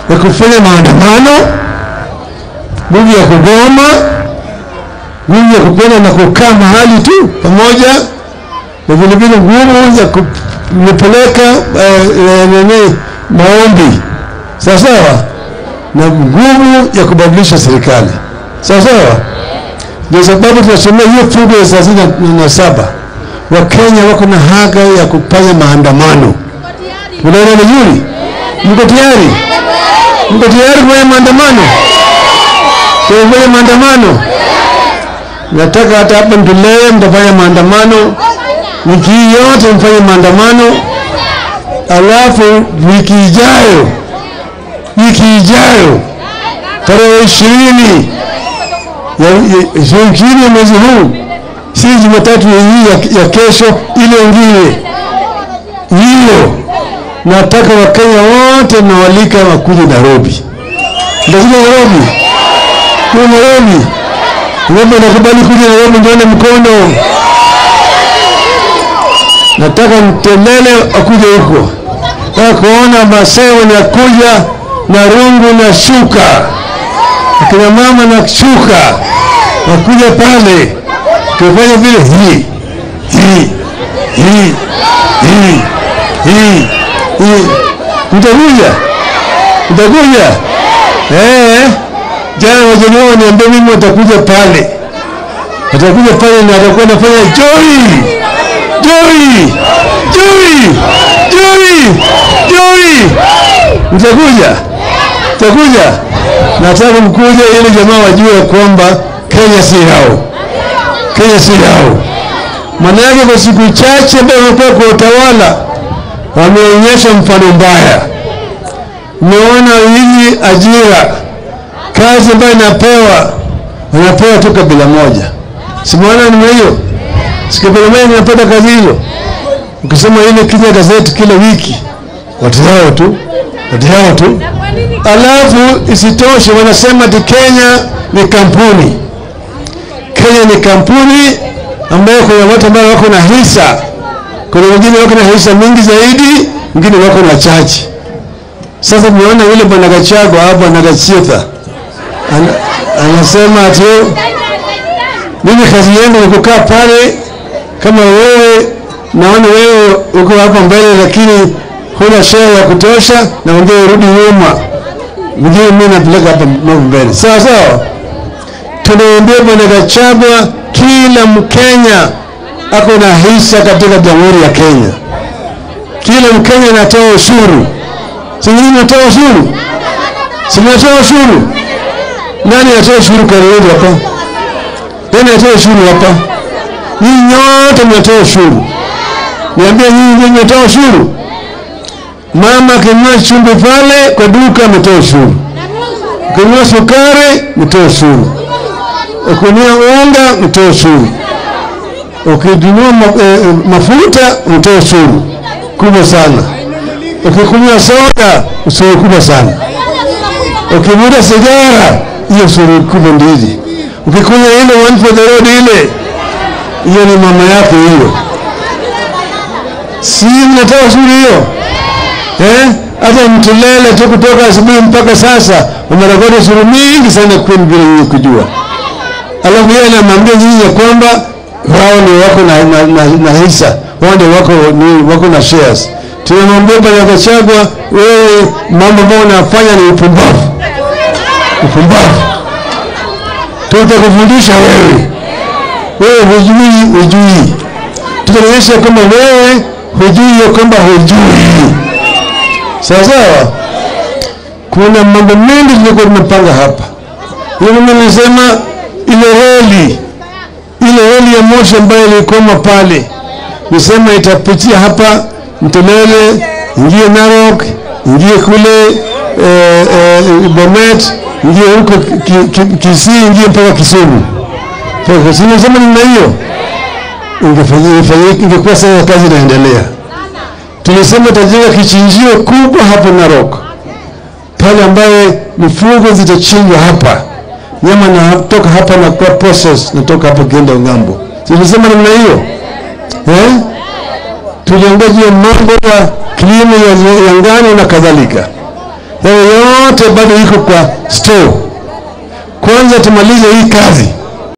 ya kufanya maandamano, nguvu ya kugoma, nguvu ya kupenda na kukaa mahali tu pamoja, na vilevile nguvu ya kupeleka nini maombi, sawa sawa, na nguvu ya kubadilisha serikali, sawa sawa. Ndio sababu tunasomea hiyo fungu ya thelathini na saba Wakenya wako na haki ya kufanya maandamano. Unaona vizuri? Mko tayari? Mko tayari kufanya maandamano? Kufanya maandamano? Nataka hata hapa Ndulele mtafanya maandamano, wiki hii yote mfanye maandamano, alafu wiki ijayo, wiki ijayo tarehe ishirini ya ishirini ya mwezi huu si Jumatatu hii ya, ya kesho, ile ingine hiyo. Nataka Wakenya wote nawalika wakuje Nairobi, ndakuja Nairobi, kuja Nairobi. Ngombe nakubali kuja Nairobi, ndione mkono. Nataka Mtelele akuje huko, nataka kuona Masai wanakuja na rungu na shuka, akina mama na shuka wakuja pale tufanye vile hii hii hii hii hii hii. Mtakuja, mtakuja eh? Jana wajeni wao niambia mimi watakuja pale, watakuja pale na watakuwa nafanya joy joy joy joy joy. Mtakuja, mtakuja. Nataka mkuja ili jamaa wajue kwamba Kenya si yao. Kenya si yao. Maana yake kwa siku chache ambayo wamekuwa kwa utawala wameonyesha mfano mbaya. Umeona hizi ajira, kazi ambayo inapewa wanapewa tu kabila moja, simuona ni hiyo, si kabila moja inapata kazi hiyo. Ukisoma ile Kenya gazeti kila wiki, watu hao tu, watu hao tu. Alafu isitoshe wanasema ati Kenya ni kampuni Kenya ni kampuni ambayo kuna watu ambao wako na hisa, kuna wengine wako na hisa mingi zaidi, wengine wako na chache. Sasa tumeona yule bwana Gachagua au bwana Gachitha An anasema ati mimi kazi yangu ni kukaa pale, kama wewe naona wewe uko hapa mbele, lakini huna share ya kutosha, na wengine rudi nyuma, wengine mimi napeleka hapa mbele, sawa sawa tunaambia bwana Gachagua, kila Mkenya ako na hisa katika jamhuri ya Kenya. Kila Mkenya anatoa ushuru, si nyinyi mnatoa ushuru? Si mnatoa ushuru? Nani anatoa ushuru Kariobangi hapa? Nani anatoa ushuru hapa? Nyinyi nyote mnatoa ushuru. Niambie, nyinyi ndio mnatoa ushuru? Mama akinunua chumvi pale kwa duka ametoa ushuru, ukinunua sukari mtoa ushuru ukinunua unga mtoe ushuru, ukinunua ma, e, mafuta mtoe ushuru kubwa sana, ukikunywa soda ushuru kubwa sana, ukivuta sigara hiyo ushuru kubwa ndili, ukikunywa ile one for the road ile hiyo ni mama yako hiyo, si mnatoa ushuru hiyo eh? Hata Mtulele tu kutoka asubuhi mpaka sasa umerekodi ushuru mingi sana kwenu bila nyinyi kujua alafu yeye anamwambia nyinyi ya kwamba wao ni wako na, na, na, na hisa wao ndio wako, ni, wako na shares. Tunamwambia bwana Gachagua, wewe mambo ambayo unafanya ni upumbavu, upumbavu. Tutakufundisha wewe, wewe hujui, hujui. Tutaonyesha kwamba wewe hujui ya kwamba hujui. Sawa sawa. Kuna mambo mengi tulikuwa tumepanga hapa. Hiyo mimi nilisema ile reli ile reli ya moshi ambayo ilikoma pale, nisema itapitia hapa Mtolele, ingie Narok, ingie kule eh, eh, Bomet, ingie huko Kisii, ki, ki, ki, ingie mpaka Kisumu. Sinasema namna hiyo ingekuwa sasa kazi inaendelea. Tulisema tutajenga kichinjio kubwa hapo Narok, pale ambaye mifugo zitachinjwa hapa nyama natoka hapa na kwa process natoka hapa kienda ngambo. Tulisema namna hiyo eh? Tuliongea juu ya mambo ya kilimo ya, ya ngano na kadhalika. Hayo yote bado iko kwa store. Kwanza tumalize hii kazi,